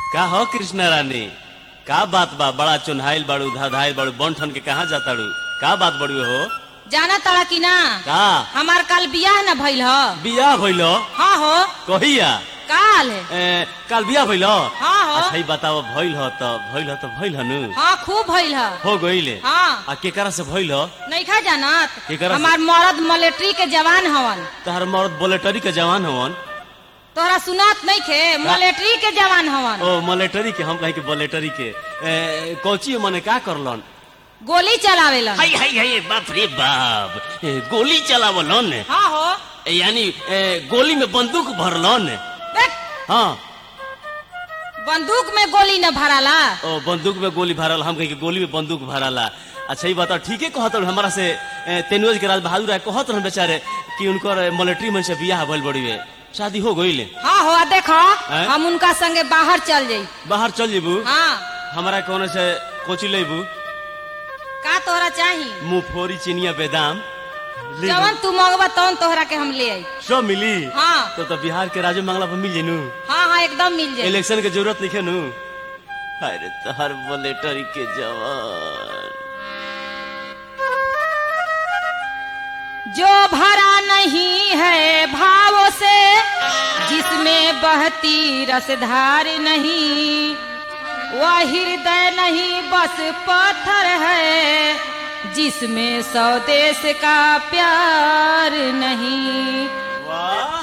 का हो कृष्णा रानी का बात बा बड़ा चुन्हाइल बाड़ू धाधाइल बाड़ू बंठन के कहाँ जाताड़ू का बात बड़ी हो जाना तड़ा कि ना का हमार काल बियाह न भइल ह बियाह भइलो हाँ हो कहिया काल ए, काल बियाह भइलो हाँ हो अच्छा ही बताओ भइल हो त भइल हो त भइल हो नु हाँ खूब भइल ह हो गइले हाँ आ केकरा से भइल हो नइखा जानत केकरा से? हमार मरद मिलिट्री के जवान हवन तहर मर्द बुलेटरी के जवान हवन तोहरा सुनात नइखे मिलिट्री के जवान हवन ओ मिलिटरी के हम कहीं के बुलेटरी के ए, कोची मने का करलन गोली चलावेलन हाय हाय हाय बाप रे बाप ए, गोली चलावलन हाँ हो ए, यानी ए, गोली में बंदूक भरलन देख हाँ बंदूक में गोली न भराला ओ बंदूक में गोली भरल हम कहीं के गोली में बंदूक भरला अच्छा ये बताओ ठीके कहत रहन हमारा से ए, तेनुज के राज बहादुर है कहत रहन बेचारे कि उनकर मिलिट्री में से बियाह भइल बड़ी है शादी हो गइले हाँ हो आ देखो हैं? हम उनका संगे बाहर चल जाई बाहर चल जेबू हाँ हमारा कौन से कोची लेबू का तोहरा चाही मुफोरी चिनिया बेदाम लेबू। जवन तू मंगवा तवन तोहरा के हम ले आई सब मिली हाँ तो तो बिहार के राजू मंगला पर मिल जेनू हाँ हाँ एकदम मिल जाए इलेक्शन के जरूरत नहीं है नु अरे तहर बुलेटरी के जवान जो भरा नहीं है भावों से जिसमें बहती रसधार नहीं वह हृदय नहीं बस पत्थर है जिसमें स्वदेश का प्यार नहीं वाह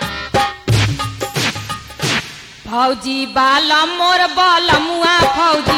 फौजी बालम मोर बालमुआ फौजी